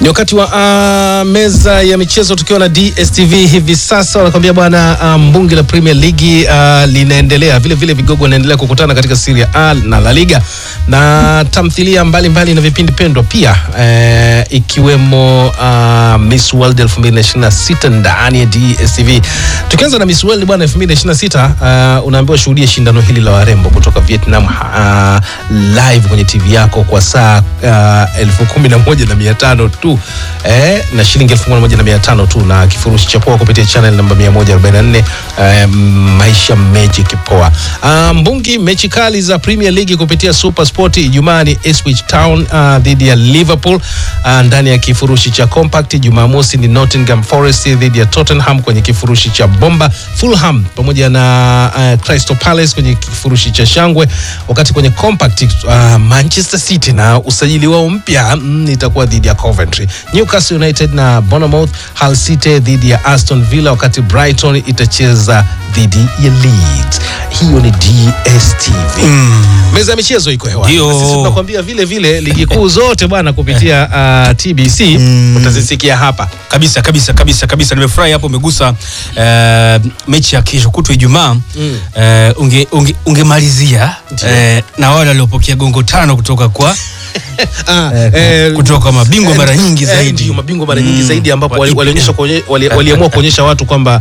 Ni wakati wa uh, meza ya michezo tukiwa na DSTV hivi sasa, wanakwambia bwana, uh, mbunge la Premier League uh, linaendelea vile vile, vigogo wanaendelea kukutana katika Serie A na La Liga na tamthilia mbalimbali mbali na vipindi pendwa pia uh, ikiwemo uh, Miss World 2026 ndani ya DSTV. Tukianza na Miss World bwana 2026, uh, unaambiwa shuhudia shindano hili la warembo kutoka Vietnam uh, live kwenye TV yako kwa saa uh, elfu kumi na moja na mia tano tu eh, na shilingi elfu moja na mia tano tu na kifurushi cha poa kupitia channel namba 144 eh, maisha magic poa. Uh, mbungi mechi kali za Premier League kupitia Super Sport Ijumaa ni Ipswich Town uh, dhidi ya Liverpool uh, ndani ya kifurushi cha compact. Jumamosi ni Nottingham Forest dhidi ya Tottenham kwenye kifurushi cha bomba. Fulham pamoja na uh, Crystal Palace kwenye kifurushi cha shangwe, wakati kwenye compact uh, Manchester City na usajili wao mpya mm, itakuwa dhidi ya Coventry. Newcastle United na Bournemouth, Hull City dhidi ya Aston Villa, wakati Brighton itacheza dhidi ya Leeds. Hiyo ni DSTV. Meza ya michezo iko hewani. Ndio. Na Sisi tunakwambia vile vile ligi kuu zote bwana kupitia uh, TBC utazisikia hapa. kabisa kabisa kabisa kabisa nimefurahi hapo umegusa eh, mechi ya kesho kutwa ijumaa Mm. eh, unge, unge, ungemalizia eh, na wale waliopokea gongo tano kutoka kwa Ah, eh, eh, kutoka kwa mabingwa eh, mara nyingi eh, zaidi ndio, mabingwa mara Mm. nyingi zaidi ambapo Wa wali- EPL. walionyesha kuonye- wali- waliamua kuonyesha watu kwamba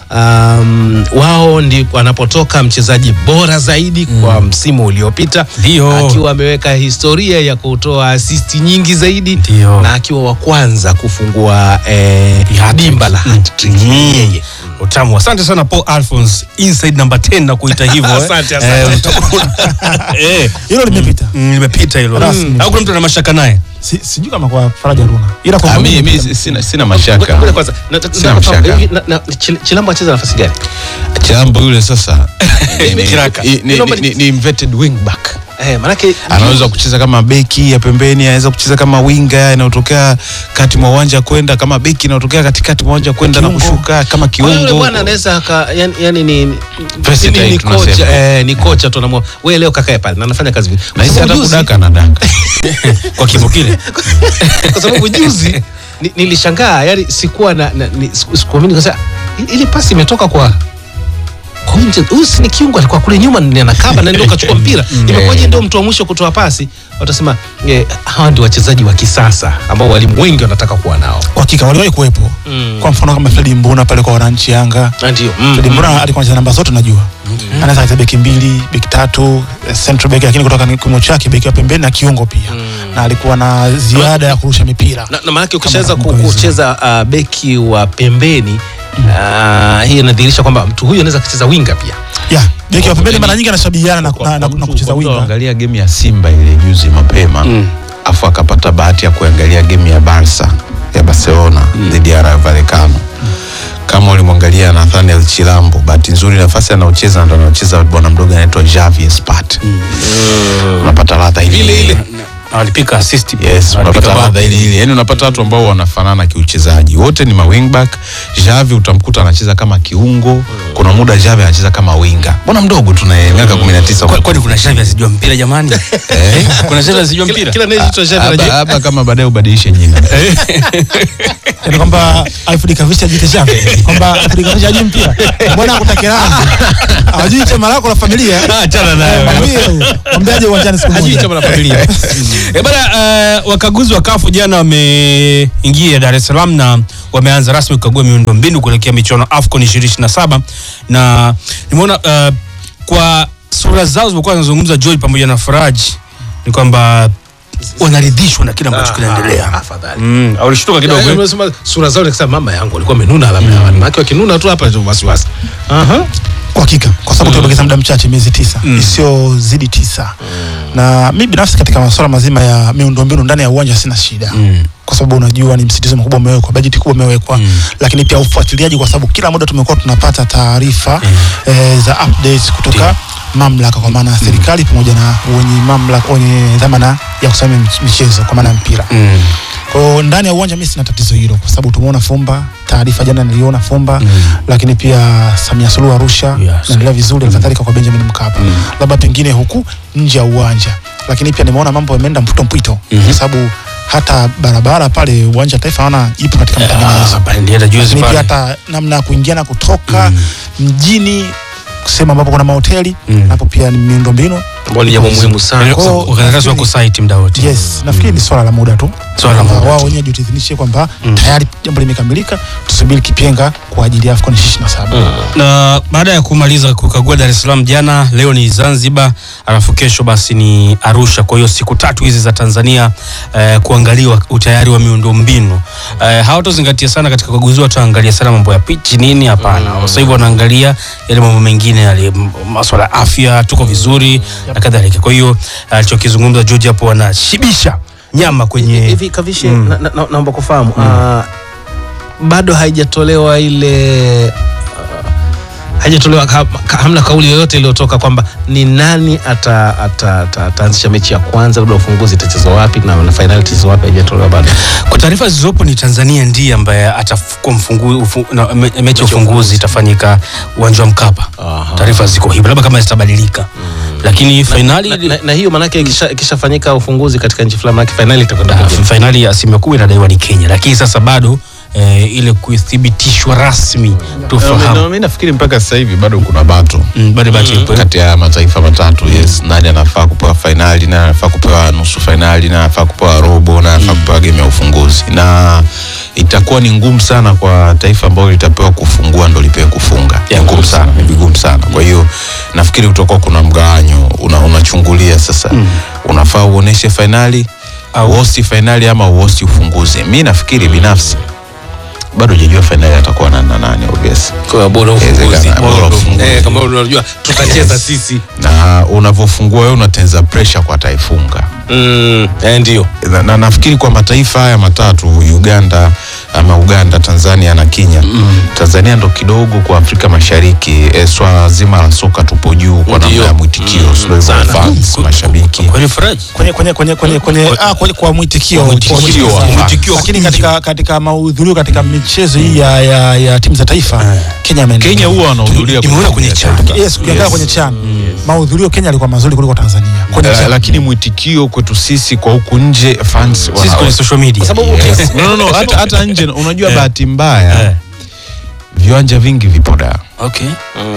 um, wao ndi wanapotoka mchezaji bora zaidi kwa msimu uliopita Ndio. akiwa ameweka historia ya kutoa asisti nyingi zaidi Ndio. na akiwa wa kwanza kufungua eh, Hat-trick. dimba la hat-trick. Mm. Yeye. utamu asante sana Paul Alphonse inside number 10 na kuita hivyo eh. Asante, asante. Eh, uta- eh, hilo limepita mm, limepita hilo Rasmi. au kuna mtu ana mashaka naye si, sijui kama kwa Faraja Runa ila kwa Ah, mi, mimi mi sina, sina Ngoja- mashaka ngoja kwanza. Na- na- Sina nataka kufahamu, mashaka. hivi, na- na- Chil- Chilambo acheza nafasi gani? chambo yule sasa ni- ni- Kiraka. ni- ni- Naomba ni- ni inverted wing back Eh, manake anaweza kucheza kama beki ya pembeni anaweza kucheza kama winga inayotokea kati mwa uwanja kwenda kama beki inayotokea katikati mwa uwanja kwenda na Kiungo. kushuka kama Kwa hiyo yule kiungo bwana anaweza aka yani, yani ni ni- Versatile ni, ni tunasema. kocha eh, ni kocha tu anamua wewe leo kakae pale na anafanya kazi vizuri. Kwa nahisi sababu hata juzi- kudaka na daka kwa kimo kile kwa sababu juzi ni- nilishangaa yani sikuwa na, na ni- siku- sikuamini kwa sababu i- ile pasi imetoka kwa kwa huyu mchezaji- huyu si ni kiungo alikuwa kule nyuma ni anakaba na ndio kachukua mpira imekuwaje ndio mtu wa mwisho kutoa pasi watasema eh, hawa ndio wachezaji wa kisasa ambao walimu wengi wanataka kuwa nao kwa hakika waliwahi kuwepo Mm. kwa mfano kama Fredi Mbuna pale kwa wananchi Yanga Na ndio mm, Fredi mm. Mbuna alikuwa anacheza namba zote najua anaweza kucheza beki mbili beki tatu eh, central beki lakini kutoka ni kimo chake beki wa pembeni na kiungo pia na alikuwa na ziada ya kurusha mipira na, na maanake ukishaweza ku- nakumbuka vizuri. kucheza uh, beki wa pembeni uh, hii inadhihirisha kwamba mtu huyu anaweza kucheza winga pia ya beki wa pembeni Yaani- mara nyingi anashabihiana na, na, na, na kucheza winga angalia game ya Simba ile juzi mapema afu akapata bahati ya kuangalia game ya Barca ya Barcelona dhidi ya Rayo Vallecano kama ulimwangalia Nathaniel Chilambo, bahati nzuri nafasi anaocheza ndo anaocheza bwana mdogo anaitwa Javi Espat. Unapata ladha ile Ile ile. Na walipika assist Yes, Walipika unapata bao. ladha ile ile. Yaani unapata watu ambao wanafanana kiuchezaji. Wote ni ma wingback. Javi utamkuta anacheza kama kiungo. Kuna muda Javi anacheza kama winga. Bwana mdogo tu na miaka 19. Kwa- kwani kuna Xavi asijua mpira jamani Eh? kuna Xavi asijua kila, mpira kila anayeitwa Xavi Haba anajua- haba kama baadaye ubadilishe jina. yani kwamba Alfred Kavisha jite shafi kwamba Alfred Kavisha hajui mpira mbona akutake rangi hajui chama lako la familia Ah, achana naye. mwambie huyo. mwambie aje uwanjani siku hajui moja chama la familia Eh, bana uh, wakaguzi wa kafu jana wameingia Dar es Salaam na wameanza rasmi kukagua miundo mbinu kuelekea michuano AFCON 2027 na nimeona uh, kwa sura zao zimekuwa zinazungumza Joy pamoja na Faraj ni kwamba wanaridhishwa na kile ambacho kinaendelea. afadhali Mm, walishtuka kidogo. Yaani eh. unasema sura zao nikasema mama yangu alikuwa amenuna labda mm. maana wakinuna tu hapa ndio wasiwasi aha kwa hakika kwa sababu tumebakiza muda mchache miezi tisa isiyozidi tisa na mi binafsi katika masuala mazima ya miundombinu ndani ya uwanja sina shida Mm. kwa sababu unajua ni msitizo mkubwa umewekwa bajeti kubwa imewekwa lakini pia ufuatiliaji kwa sababu kila muda tumekuwa tunapata taarifa eh, za updates kutoka mamlaka kwa maana ya serikali pamoja na wenye mamlaka wenye dhamana ya kusimamia mich- michezo kwa maana ya mpira Mm. kwa hiyo ndani ya uwanja mimi sina tatizo hilo kwa sababu tumeona Fumba, taarifa jana niliona Fumba Mm. lakini pia Samia Suluhu Arusha Yes. naendelea vizuri, kadhalika kwa Benjamin Mkapa, labda pengine huku nje ya uwanja, lakini pia nimeona mambo yameenda mpwito mpwito Mhm. kwa sababu hata barabara pale uwanja wa taifa naona ipo katika matengenezo Ah, pale nilienda juzi lakini pia pale. hata namna ya kuingia na kutoka mjini sehemu ambapo kuna mahoteli Mm. napo pia ni miundombinu ambao ni jambo muhimu sana Kwa hiyo, Wakazi wako site muda wote. yes nafikiri ni swala la muda tu Swala la Kwamba muda wao tu. wenyewe jitidhinishe kwamba Mm. tayari jambo limekamilika tusubiri kipenga kwa ajili ya AFCON 27 na baada ya kumaliza kukagua Dar es Salaam jana, leo ni Zanzibar, alafu kesho basi ni Arusha. Kwa hiyo siku tatu hizi za Tanzania eh, kuangaliwa utayari wa miundombinu eh, hawatozingatia sana katika ukaguzi, wataangalia sana mambo ya pichi nini, hapana. Sasa hivi wanaangalia yale mambo mengine yale m- maswala ya afya, tuko vizuri na kadhalika. Kwa hiyo alichokizungumza George hapo wanashibisha nyama kwenye hivi kavishe Mm. na- na- na- naomba kufahamu ah, bado haijatolewa ile ah, haijatolewa ha- ka- hamna kauli yoyote iliyotoka kwamba ni nani ata- ata- ata- ataanzisha mechi ya kwanza labda ufunguzi itachezwa wapi na, na fainali itachezwa wapi haijatolewa bado Kwa taarifa zilizopo ni Tanzania ndiye ambaye atakuwa mfungu, ufu, na, me, mechi ya ufunguzi itafanyika uwanja wa Mkapa. Aha. Taarifa ziko hivyo, labda kama zitabadilika, lakini fainali na, na, na hiyo manake ikisha- ikishafanyika ufunguzi katika nchi fulani manake fainali itakwenda Ah, kwenye- fainali ya asilimia kubwa inadaiwa ni Kenya, lakini sasa bado eh, ile kuthibitishwa rasmi tufahamu mi nafikiri mpaka sasa hivi bado kuna bato Mm, bado bado ipo. kati ya mataifa matatu yes nani anafaa kupewa fainali nani anafaa kupewa nusu fainali nani anafaa kupewa robo nani anafaa kupewa game ya ufunguzi na itakuwa ni ngumu sana kwa taifa ambalo litapewa kufungua ndo lipewe kufunga ni ngumu sana ni vigumu sana kwa hiyo nafikiri kutakuwa kuna mgawanyo una, unachungulia sasa unafaa uoneshe fainali Au- uosti fainali ama uosti ufunguzi mi nafikiri binafsi bado hujajua fainali atakuwa na na nani obvious Kwa bora ufunguzi Inawezekana, bora ufunguzi. Eh, kama unajua tutacheza sisi na unavyofungua wewe unatenza pressure kwa ataifunga mm, eh, ndio na, na nafikiri kwa mataifa haya matatu Uganda ama Uganda, Tanzania na Kenya mm. Tanzania ndo kidogo kwa Afrika Mashariki e, swala zima la soka tupo juu kwa namna Ndio. ya mwitikio Mm, mm, sana. fans mashabiki Kwani Faraji? kwenye kwenye kwenye kwenye kwenye ah kwenye kwa mwitikio Kwa mwitikio Kwa wa- mwitikio. lakini katika katika mahudhurio katika michezo hii ya, ya, ya timu za taifa Kenya ameendelea. Kenya huwa wanahudhuria Nimeona kwenye timu ya chat. taifa. yes ukiangalia kwenye chan mahudhurio Kenya alikuwa mazuri kuliko Tanzania kwenye Eh, chan lakini mwitikio kwetu sisi kwa huku nje fans Sisi wana- kwenye social media. Yes. no, no, no, hata, hata nje unajua bahati mbaya Eh. viwanja vingi vipo Dar Okay.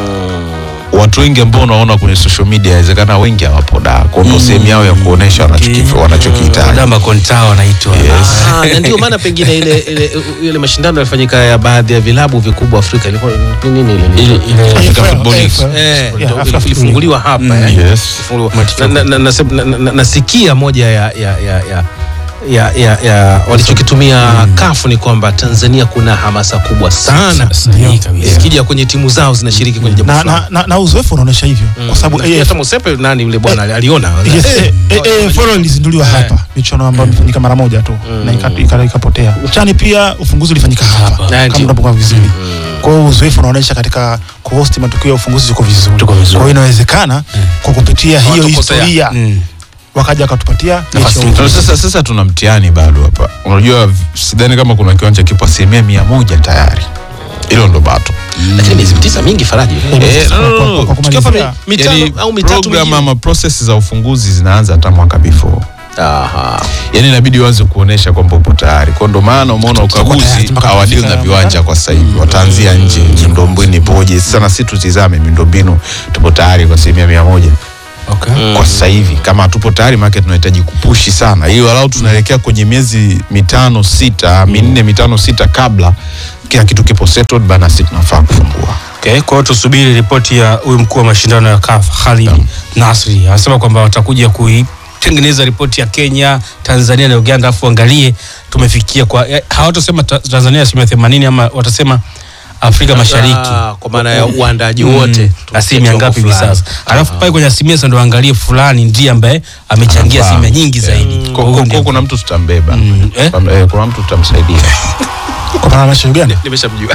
watu wengi ambao unaona kwenye social media inawezekana wengi hawapo Dar kwa ndo sehemu yao ya kuonesha wanachoki- wanachokihitaji Wadamba kontao wanaitwa. Ah, na ndio maana pengine ile ile ile mashindano yalifanyika ya baadhi ya vilabu vikubwa Afrika ilikuwa ni nini ile Ile ile Africa AFL, Football League. AFL. Eh, Yeah, ndo Africa ilifunguliwa hapa eh. Yes. Ilifunguliwa. Na- na- na- nasem- na- na- na- nasikia moja ya ya ya ya ya, ya, ya walichokitumia kafu ni kwamba Tanzania kuna hamasa kubwa sana Sahihi kabisa. ikija kwenye timu zao zinashiriki kwenye jambo na, fulani. na, na, na uzoefu unaonyesha hivyo kwa sababu Nafikiri AF hata Musepe nani yule bwana aliona Yes, Eh, eh, eh, eh, Foro ilizinduliwa hapa michuano ambayo imefanyika mara moja tu na ika- ika- ikapotea. Chani pia ufunguzi ulifanyika hapa Ah, kama ndio. unapokuwa vizuri. Kwa hiyo uzoefu unaonyesha katika kuhost matukio ya ufunguzi ziko vizuri. Tuko vizuri. Kwa hiyo inawezekana kwa kupitia hiyo Hawatukosea. historia Mm. wakaja wakatupatia Nafasi mechi ya nyingine. Sasa, sasa tuna mtihani bado hapa. Unajua, sidhani kama kuna kiwanja kipo asilimia mia moja tayari. Hilo ndo bato. lakini miezi tisa mingi Faraji Eh, no, no, no, no. Kwa Tukiwa kumalizia, hapa mi- mitano Yani, au mitatu program mingine. ama process za ufunguzi zinaanza hata mwaka before. Aha. Yani inabidi uanze kuonesha kwamba upo tayari. Kwa ndo maana umeona tayari, ukaguzi mpaka hawadili kufika na viwanja kwa sasa hivi, wataanzia nje. Miundombinu ipoje? Sana si tutizame miundombinu, tupo tayari kwa asilimia mia moja Okay. kwa sasa hivi. Kama hatupo tayari, maana tunahitaji kupushi sana, ili walau tunaelekea kwenye miezi mitano sita, minne mitano sita kabla kila kitu kipo settled bana, sisi tunafaa kufungua. Okay, kwa hiyo tusubiri ripoti ya huyu mkuu wa mashindano ya CAF Khalid Nasri anasema kwamba watakuja kuitengeneza ripoti ya Kenya, Tanzania na Uganda, afu angalie tumefikia kwa eh, hawatosema ta- Tanzania asilimia themanini ama watasema Afrika Mashariki Ah, kwa maana ya uandaji wote asilimia ngapi hivi fulani. sasa, alafu pale kwenye asilimia sasa ndo angalie fulani ndiye ambaye amechangia Anafahamu. asilimia nyingi zaidi. Kwa- Kwa kwa- hiyo kwa- ndio- kuna mtu tutambeba, Mm, eh? Kwa- eh, kuna mtu tutamsaidia. kwa maana ya Uganda. nimeshamjua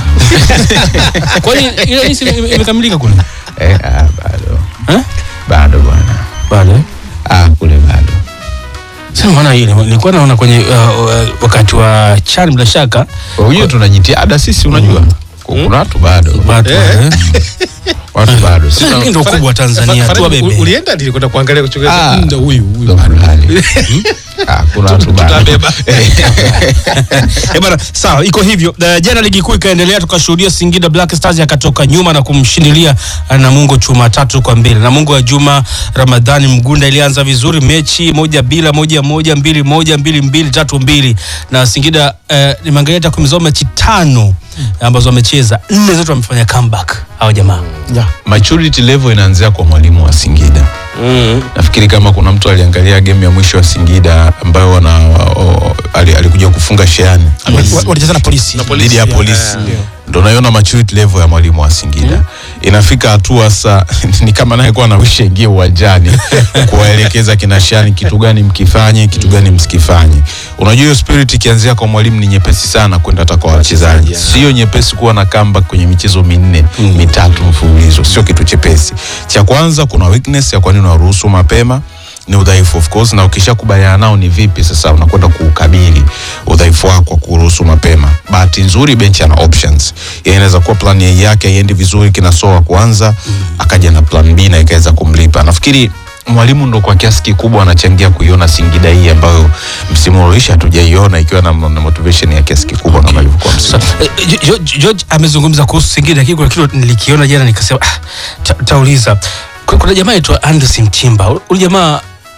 Kwani ile hisi ime- imekamilika kule? Eh, ah, bado Eh? bado bwana, Bado. eh? ah, kule bado Sasa maana ile nilikuwa naona kwenye uh, uh, wakati wa CHAN bila shaka Kwa hiyo tuna jitihada sisi, unajua kuna watu bado bado eh? watu bado Sasa Sasa- hii ndio kubwa wa Tanzania Faraji, tu wabebe. u- ulienda nilikwenda kuangalia kuchunguza Ah. ndo huyu huyu ndo bado. fulani. Ah, kuna watu bado. tutabeba Eh bana, sawa, iko hivyo. Uh, jana ligi kuu ikaendelea, tukashuhudia Singida Black Stars akatoka nyuma na kumshindilia uh, Namungo chuma tatu kwa mbili. Namungo wa Juma Ramadhani Mgunda ilianza vizuri mechi moja bila moja moja mbili moja mbili mbili tatu mbili, na Singida uh, nimeangalia takwimu zao mechi tano ambazo wamecheza, nne zote wamefanya comeback hawa jamaa. Yeah. maturity level inaanzia kwa mwalimu wa Singida. Nafikiri kama kuna mtu aliangalia game ya mwisho wa Singida ambayo wana o, ali- alikuja kufunga Sheani Wa- wa- Walicheza na polisi. dhidi ya polisi ndo naiona maturity level ya mwalimu wa Singida inafika hatua sa ni kama naye kuwa anawisha ingie uwanjani kuwaelekeza kina Shani kitu gani mkifanye kitu gani msikifanye. Unajua hiyo spirit ikianzia kwa mwalimu ni nyepesi sana kwenda hata kwa wachezaji, sio nyepesi kuwa na comeback kwenye michezo minne mitatu mfululizo, sio kitu chepesi. Cha kwanza kuna weakness ya kwa nini unaruhusu mapema ni udhaifu of course, na ukishakubaliana nao ni vipi sasa unakwenda kuukabili udhaifu wako kwa kuruhusu mapema. Bahati nzuri benchi ana options, yeye inaweza kuwa plan A yake haiendi vizuri kinasoa kwanza, akaja na plan B na ikaweza kumlipa. Nafikiri mwalimu ndo kwa kiasi kikubwa anachangia kuiona Singida hii ambayo msimu uliisha hatujaiona ikiwa na, na motivation ya kiasi kikubwa kama ilivyokuwa msimu. Eh, Jo- Jo- George amezungumza kuhusu Singida, lakini kuna kitu nilikiona jana nikasema ah, ta, tauliza. Ku- Kuna jamaa aitwa Anderson Mtimba. Huyu jamaa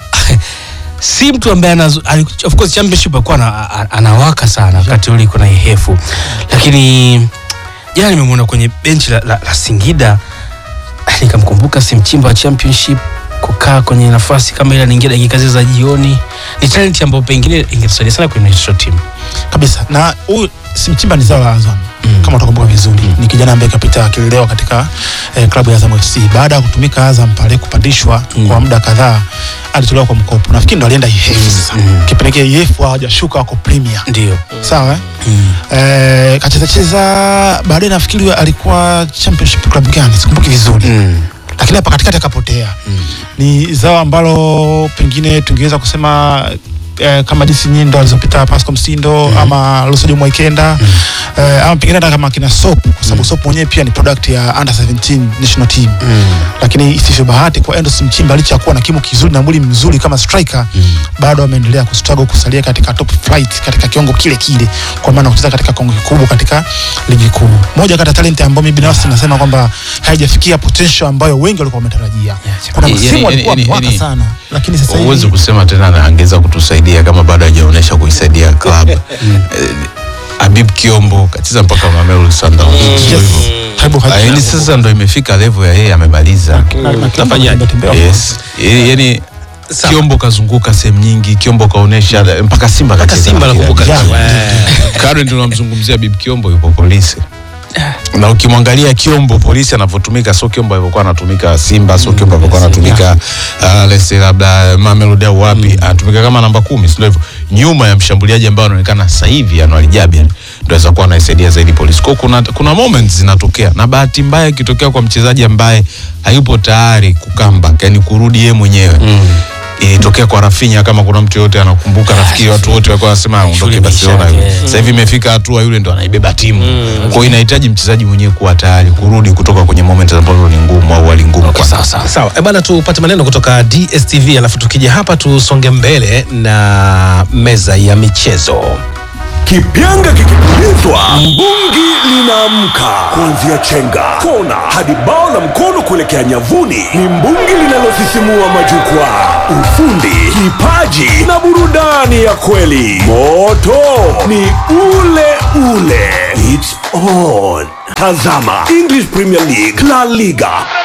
si mtu ambaye anazo, ali- of course championship alikuwa ana- a- anawaka sana wakati ule iko na ihefu, lakini jana nimemwona kwenye benchi la, la, la Singida ah, nikamkumbuka si Mtimba wa championship kukaa kwenye nafasi kama ile anaingia dakika zile za jioni. Ni talent ambayo pengine ingetusaidia sana kwenye national team. kabisa na huyu Simchimba ni zao la Azam kama utakumbuka vizuri ni kijana ambaye kapita akilelewa katika eh, klabu ya Azam FC baada ya kutumika Azam pale kupandishwa kwa muda kadhaa alitolewa kwa mkopo nafikiri ndo alienda IF sasa kipindi kile IF hawajashuka wako Premier Ndio. sawa eh? eh, kacheza cheza baadaye nafikiri alikuwa championship club gani sikumbuki vizuri Mm. lakini hapa katikati akapotea ni zao ambalo pengine tungeweza kusema eh, kama jinsi nyindo alizopita Pascal Msindo ama Lusajo Mwaikenda eh, ama pengine hata kama kina Sop kwa sababu Sop mwenyewe pia ni product ya under 17 national team lakini isivyo bahati kwa Endos Mchimba licha ya kuwa na kimo kizuri na mwili mzuri kama striker bado ameendelea kustruggle kusalia katika top flight katika kiwango kile kile kwa maana kucheza katika kiwango kikubwa katika ligi kuu moja kati ya talent ambayo mimi binafsi nasema kwamba haijafikia potential ambayo wengi walikuwa wametarajia kuna Yani- msimu yani- alikuwa yani- amewaka yani- sana lakini sasa Huwezi hivi kusema tena na angeza kutusaidia kama bado hajaonyesha kuisaidia club. Eh, Habib Kiombo kacheza mpaka Mamelodi Sundowns. Sio yes, hivyo. Taibu Ah, Haji- Yaani sasa ndo imefika level ya yeye amemaliza. na- na Kiombo Tafanyaje? anatembea tembea. Yes. Yaani- Yaani Sawa. Kiombo kazunguka sehemu nyingi, Kiombo kaonesha mpaka Simba mpaka kacheza Simba mpira. nakumbuka Yeah. Eh. Current tunamzungumzia Bib Kiombo yupo polisi. Na ukimwangalia Kiombo polisi anavyotumika sio Kiombo alivyokuwa anatumika Simba, sio Kiombo alivyokuwa anatumika uh, let's say labda Mamelodi au wapi, anatumika kama namba kumi, sio hivyo. Nyuma ya mshambuliaji ambaye anaonekana sasa hivi Anwar Jabir ndio aweza kuwa anaisaidia zaidi polisi. Kwa hiyo kuna kuna moments zinatokea na bahati mbaya ikitokea kwa mchezaji ambaye hayupo tayari kukamba, yani kurudi yeye mwenyewe. Ilitokea kwa Rafinha kama kuna mtu yote anakumbuka, nafikiri watu wote walikuwa wanasema aondoke Shule Barcelona. imeisha, yule. yeah. Sasa hivi imefika hatua yule ndo anaibeba timu. Kwa hiyo inahitaji mchezaji mwenyewe kuwa tayari kurudi kutoka kwenye moment ambazo ni ngumu au hali ngumu Okay, kwa sawa sawa. Sawa, eh bana, tupate maneno kutoka DSTV alafu tukija hapa tusonge mbele na meza ya michezo. Kipyanga kikipulizwa, mbungi linaamka. Kuanzia chenga, kona hadi bao la mkono kuelekea nyavuni, ni mbungi linalosisimua majukwaa. Ufundi, kipaji na burudani ya kweli. Moto ni ule ule. It's on. Tazama English Premier League, La Liga,